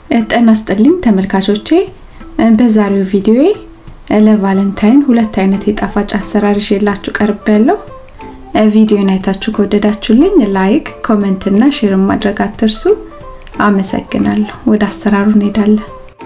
ጤና ይስጥልኝ ተመልካቾቼ፣ በዛሬው ቪዲዮዬ ለቫለንታይን ሁለት አይነት የጣፋጭ አሰራር ይዤላችሁ ቀርብ ያለው ቪዲዮን አይታችሁ ከወደዳችሁልኝ ላይክ፣ ኮሜንት እና ሼር ማድረግ አትርሱ። አመሰግናለሁ። ወደ አሰራሩ እንሄዳለን።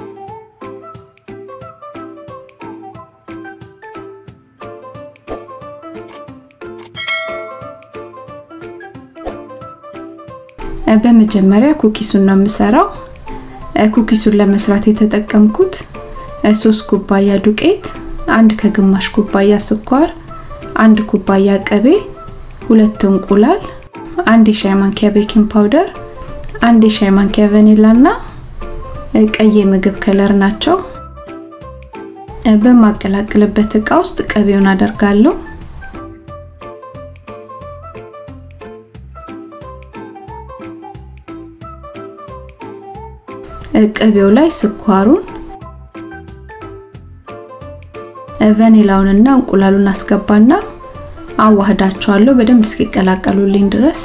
በመጀመሪያ ኩኪሱን ነው የምሰራው። ኩኪሱን ለመስራት የተጠቀምኩት ሶስት ኩባያ ዱቄት፣ አንድ ከግማሽ ኩባያ ስኳር፣ አንድ ኩባያ ቅቤ፣ ሁለት እንቁላል፣ አንድ የሻይ ማንኪያ ቤኪንግ ፓውደር፣ አንድ የሻይ ማንኪያ ቫኒላ እና ቀይ የምግብ ከለር ናቸው። በማቀላቅልበት እቃ ውስጥ ቅቤውን አደርጋለሁ። ቅቤው ላይ ስኳሩን ቫኒላውንና እንቁላሉን አስገባና አዋህዳቸዋለሁ በደንብ እስኪቀላቀሉልኝ ድረስ።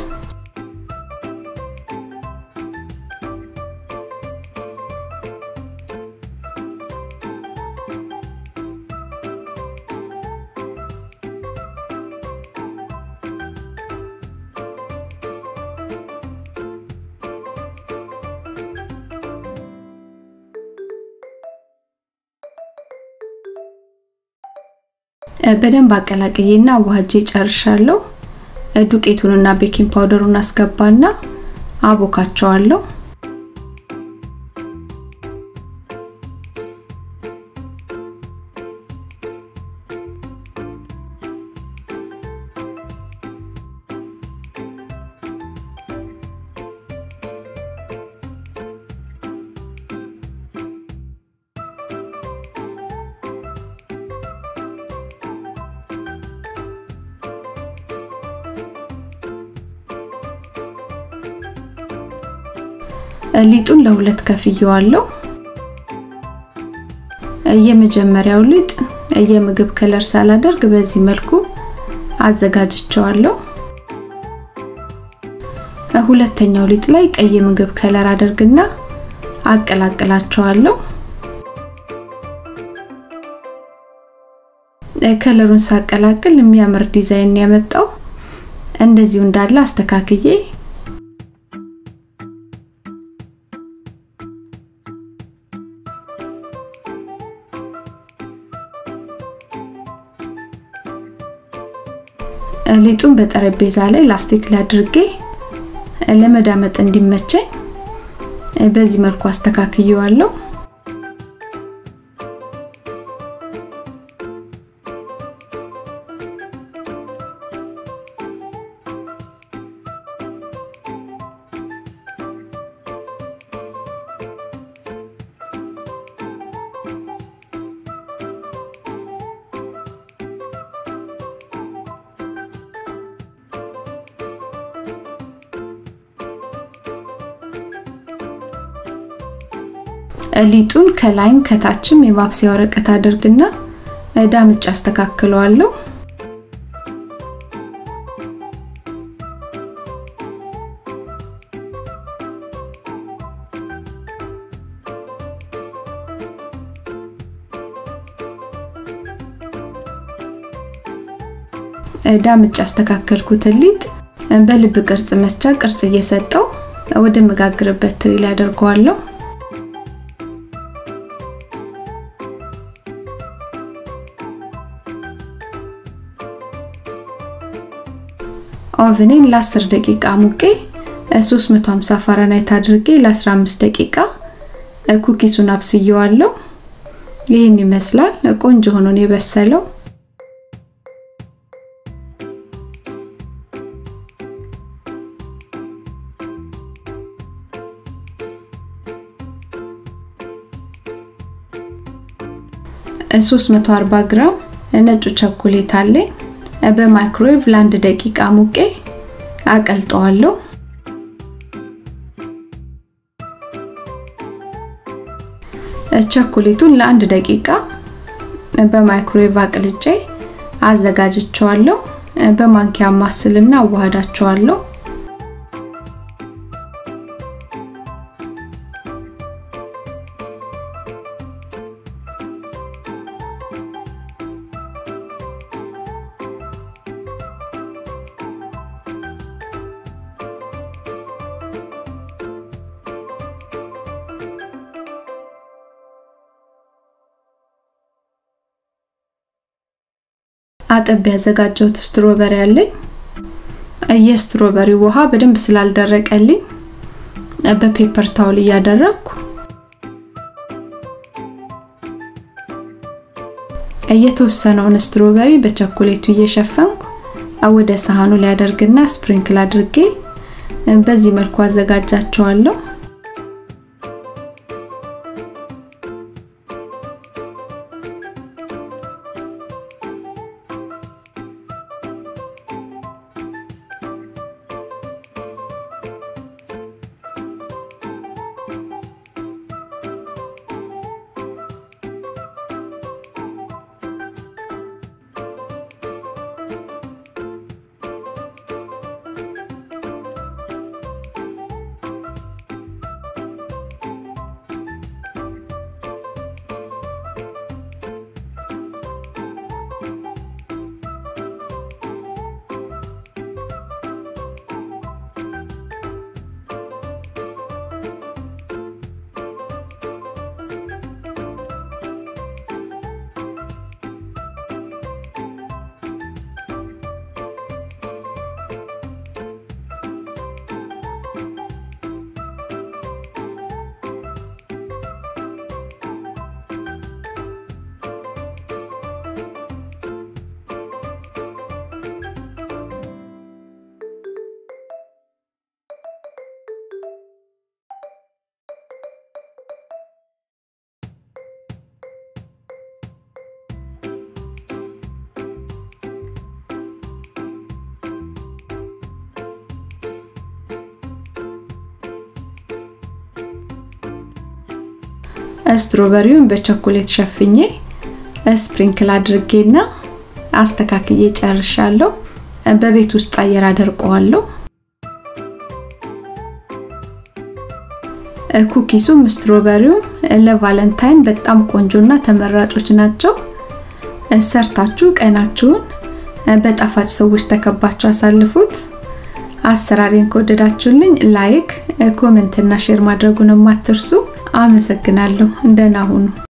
በደንብ አቀላቅዬና አዋህጄ ጨርሻለሁ። ዱቄቱንና ቤኪንግ ፓውደሩን አስገባና አቦካቸዋለሁ። ሊጡን ለሁለት ከፍየዋለሁ። የመጀመሪያው ሊጥ የምግብ ከለር ሳላደርግ በዚህ መልኩ አዘጋጅቸዋለሁ። ሁለተኛው ሊጥ ላይ ቀይ ምግብ ከለር አደርግና አቀላቅላቸዋለሁ። ከለሩን ሳቀላቅል የሚያምር ዲዛይን ያመጣው እንደዚሁ እንዳለ አስተካክዬ ሊጡን በጠረጴዛ ላይ ላስቲክ ላይ አድርጌ ለመዳመጥ እንዲመቸኝ በዚህ መልኩ አስተካክየዋለሁ። ሊጡን ከላይም ከታችም የማብሰያ ወረቀት አድርግና ዳምጭ አስተካክለዋለሁ። ዳምጭ አስተካከልኩትን ሊጥ በልብ ቅርጽ መስጫ ቅርጽ እየሰጠው ወደ መጋግርበት ትሪ ላይ አደርገዋለሁ። ኦቨኔን ለ10 ደቂቃ ሙቄ 350 ፋራናይት አድርጌ ለ15 ደቂቃ ኩኪሱን አብስየዋለሁ። ይህን ይመስላል። ቆንጆ ሆኖ ነው የበሰለው። ሶስት መቶ አርባ ግራም ነጩ ቸኮሌት አለኝ። በማይክሮዌቭ ለአንድ ደቂቃ ሙቄ አቀልጠዋለሁ። ቸኮሌቱን ለአንድ ደቂቃ በማይክሮዌቭ አቅልጬ አዘጋጅቸዋለሁ። በማንኪያ ማስልና አዋህዳቸዋለሁ። አጥብ ያዘጋጀሁት ስትሮበሪ አለኝ። የስትሮበሪው ውሃ በደንብ ስላልደረቀልኝ በፔፐር ታውል እያደረግኩ የተወሰነውን ስትሮበሪ በቸኮሌቱ እየሸፈንኩ ወደ ሳህኑ ላይ አደርግና ስፕሪንክል አድርጌ በዚህ መልኩ አዘጋጃቸዋለሁ። ስትሮበሪውን በቸኮሌት ሸፍኜ ስፕሪንክል አድርጌና አስተካክዬ ጨርሻለሁ። በቤት ውስጥ አየር አደርቀዋለሁ። ኩኪሱም ስትሮበሪውም ለቫለንታይን በጣም ቆንጆና ተመራጮች ናቸው። ሰርታችሁ ቀናችሁን በጣፋጭ ሰዎች ተከባችሁ አሳልፉት። አሰራሬን ከወደዳችሁልኝ ላይክ፣ ኮሜንት እና ሼር ማድረጉን አትርሱ። አመሰግናለሁ። እንደና ሁኑ።